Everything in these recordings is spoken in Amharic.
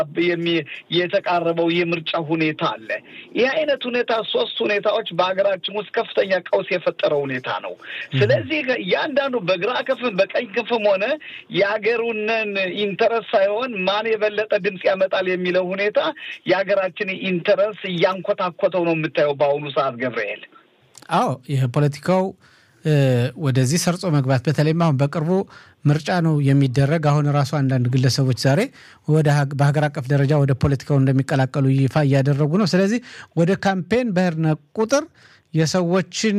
የተቃረበው የምርጫ ሁኔታ አለ። ይህ አይነት ሁኔታ ሶስት ሁኔታዎች በሀገራችን ውስጥ ከፍተኛ ቀውስ የፈጠረ ሁኔታ ነው። ስለዚህ እያንዳንዱ በግራ ክንፍም በቀኝ ክንፍም ሆነ የሀገሩንን ኢንተረስ ሳይሆን ማን የበለጠ ድምፅ ያመጣል የሚለው ሁኔታ የሀገራችን ኢንተረስ እያንኮታኮተው ነው የምታየው በአሁኑ ሰዓት ገብርኤል። አዎ ይህ ፖለቲካው ወደዚህ ሰርጾ መግባት በተለይም አሁን በቅርቡ ምርጫ ነው የሚደረግ። አሁን ራሱ አንዳንድ ግለሰቦች ዛሬ ወደ በሀገር አቀፍ ደረጃ ወደ ፖለቲካው እንደሚቀላቀሉ ይፋ እያደረጉ ነው። ስለዚህ ወደ ካምፔን በሄድን ቁጥር የሰዎችን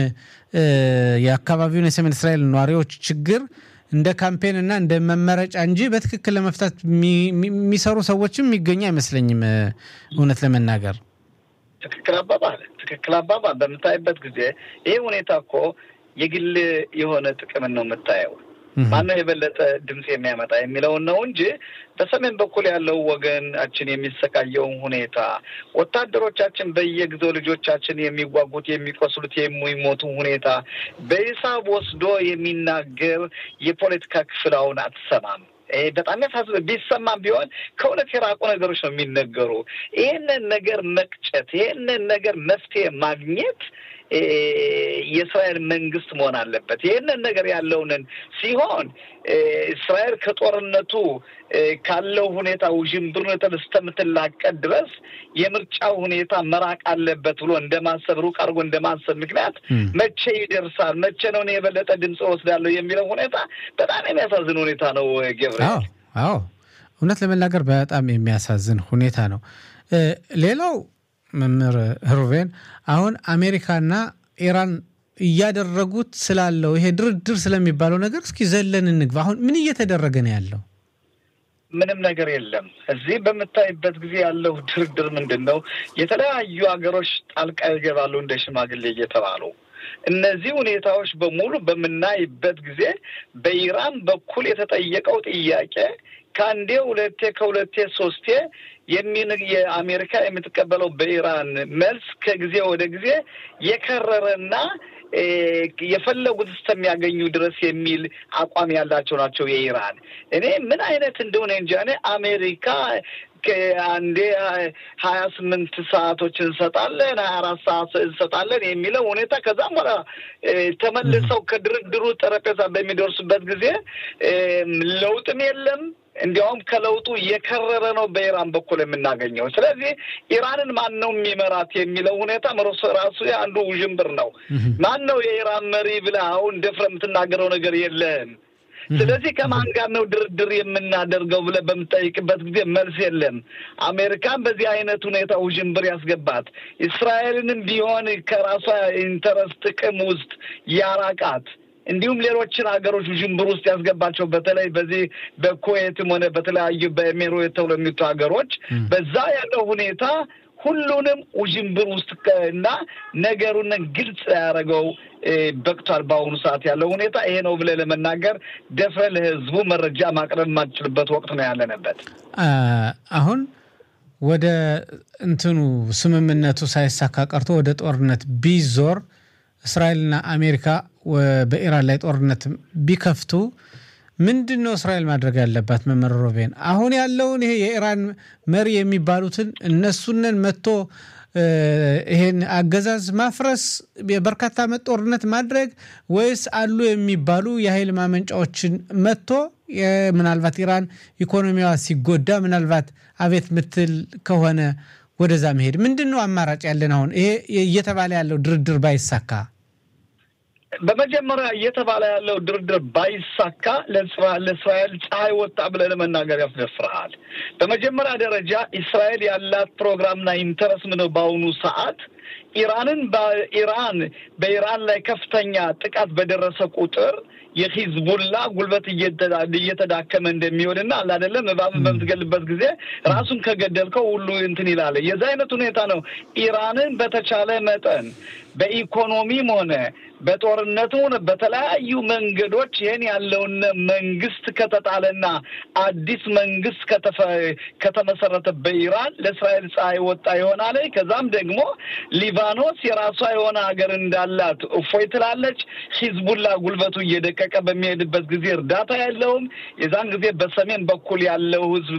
የአካባቢውን የሰሜን እስራኤል ነዋሪዎች ችግር እንደ ካምፔን እና እንደ መመረጫ እንጂ በትክክል ለመፍታት የሚሰሩ ሰዎችም የሚገኙ አይመስለኝም እውነት ለመናገር ትክክል አባባል ትክክል አባባል በምታይበት ጊዜ ይህ ሁኔታ እኮ የግል የሆነ ጥቅምን ነው የምታየው። ማነው የበለጠ ድምፅ የሚያመጣ የሚለውን ነው እንጂ በሰሜን በኩል ያለው ወገናችን የሚሰቃየውን ሁኔታ ወታደሮቻችን በየጊዜው ልጆቻችን የሚጓጉት የሚቆስሉት፣ የሚሞቱ ሁኔታ በሂሳብ ወስዶ የሚናገር የፖለቲካ ክፍል አሁን አትሰማም። በጣም ያሳዝነ ቢሰማም ቢሆን ከእውነት የራቁ ነገሮች ነው የሚነገሩ። ይህንን ነገር መቅጨት፣ ይህንን ነገር መፍትሄ ማግኘት የእስራኤል መንግስት መሆን አለበት። ይህንን ነገር ያለውንን ሲሆን እስራኤል ከጦርነቱ ካለው ሁኔታ ውዥንብር እስከምትላቀቅ ድረስ የምርጫ ሁኔታ መራቅ አለበት ብሎ እንደማሰብ ሩቅ አድርጎ እንደማሰብ ምክንያት መቼ ይደርሳል፣ መቼ ነው እኔ የበለጠ ድምፅ ወስዳለሁ የሚለው ሁኔታ በጣም የሚያሳዝን ሁኔታ ነው። ገብርኤል፣ አዎ እውነት ለመናገር በጣም የሚያሳዝን ሁኔታ ነው። ሌላው መምህር ሩቤን አሁን አሜሪካና ኢራን እያደረጉት ስላለው ይሄ ድርድር ስለሚባለው ነገር እስኪ ዘለን እንግባ። አሁን ምን እየተደረገ ነው ያለው? ምንም ነገር የለም። እዚህ በምታይበት ጊዜ ያለው ድርድር ምንድን ነው? የተለያዩ ሀገሮች ጣልቃ ይገባሉ እንደ ሽማግሌ እየተባሉ እነዚህ ሁኔታዎች በሙሉ በምናይበት ጊዜ በኢራን በኩል የተጠየቀው ጥያቄ ከአንዴ ሁለቴ ከሁለቴ ሶስቴ የሚን የአሜሪካ የምትቀበለው በኢራን መልስ ከጊዜ ወደ ጊዜ የከረረና የፈለጉት እስከሚያገኙ ድረስ የሚል አቋም ያላቸው ናቸው የኢራን። እኔ ምን አይነት እንደሆነ እንጃ። እኔ አሜሪካ አንዴ ሀያ ስምንት ሰዓቶች እንሰጣለን፣ ሀያ አራት ሰዓት እንሰጣለን የሚለው ሁኔታ ከዛም በኋላ ተመልሰው ከድርድሩ ጠረጴዛ በሚደርሱበት ጊዜ ለውጥም የለም። እንዲያውም ከለውጡ የከረረ ነው በኢራን በኩል የምናገኘው። ስለዚህ ኢራንን ማን ነው የሚመራት የሚለው ሁኔታ መሮስ ራሱ አንዱ ውዥንብር ነው። ማን ነው የኢራን መሪ ብለህ አሁን ደፍረህ የምትናገረው ነገር የለም። ስለዚህ ከማን ጋር ነው ድርድር የምናደርገው ብለህ በምጠይቅበት ጊዜ መልስ የለም። አሜሪካን በዚህ አይነት ሁኔታ ውዥንብር ያስገባት፣ እስራኤልንም ቢሆን ከራሷ ኢንተረስት ጥቅም ውስጥ ያራቃት እንዲሁም ሌሎችን ሀገሮች ውዥንብር ውስጥ ያስገባቸው በተለይ በዚህ በኩዌትም ሆነ በተለያዩ በኤሜሬት ተብሎ የሚቱ ሀገሮች በዛ ያለው ሁኔታ ሁሉንም ውዥንብር ውስጥ እና ነገሩን ግልጽ ያደረገው በቅቷል። በአሁኑ ሰዓት ያለው ሁኔታ ይሄ ነው ብለህ ለመናገር ደፍረህ ለህዝቡ መረጃ ማቅረብ የማትችልበት ወቅት ነው ያለንበት። አሁን ወደ እንትኑ ስምምነቱ ሳይሳካ ቀርቶ ወደ ጦርነት ቢዞር እስራኤልና አሜሪካ በኢራን ላይ ጦርነት ቢከፍቱ ምንድን ነው እስራኤል ማድረግ ያለባት? መመር ሮቤን አሁን ያለውን ይሄ የኢራን መሪ የሚባሉትን እነሱንን መጥቶ ይሄን አገዛዝ ማፍረስ የበርካታ ዓመት ጦርነት ማድረግ ወይስ አሉ የሚባሉ የኃይል ማመንጫዎችን መጥቶ ምናልባት ኢራን ኢኮኖሚዋ ሲጎዳ ምናልባት አቤት ምትል ከሆነ ወደዛ መሄድ ምንድን ነው አማራጭ ያለን? አሁን ይሄ እየተባለ ያለው ድርድር ባይሳካ በመጀመሪያ እየተባለ ያለው ድርድር ባይሳካ ለእስራኤል ፀሐይ ወጣ ብለህ ለመናገር ያስደፍርሃል። በመጀመሪያ ደረጃ እስራኤል ያላት ፕሮግራምና ኢንተረስ ምነው በአሁኑ ሰዓት ኢራንን በኢራን በኢራን ላይ ከፍተኛ ጥቃት በደረሰ ቁጥር የሂዝቡላ ጉልበት እየተዳከመ እንደሚሆንና አለ አይደለም እባብን በምትገልበት ጊዜ ራሱን ከገደልከው ሁሉ እንትን ይላል። የዛ አይነት ሁኔታ ነው። ኢራንን በተቻለ መጠን በኢኮኖሚም ሆነ በጦርነቱ ሆነ በተለያዩ መንገዶች ይህን ያለውን መንግስት ከተጣለና አዲስ መንግስት ከተመሰረተ በኢራን ለእስራኤል ፀሐይ ወጣ ይሆናል። ከዛም ደግሞ ሊባኖስ የራሷ የሆነ ሀገር እንዳላት እፎይ ትላለች። ሂዝቡላ ጉልበቱ እየደቀቀ በሚሄድበት ጊዜ እርዳታ ያለውም የዛን ጊዜ በሰሜን በኩል ያለው ህዝብ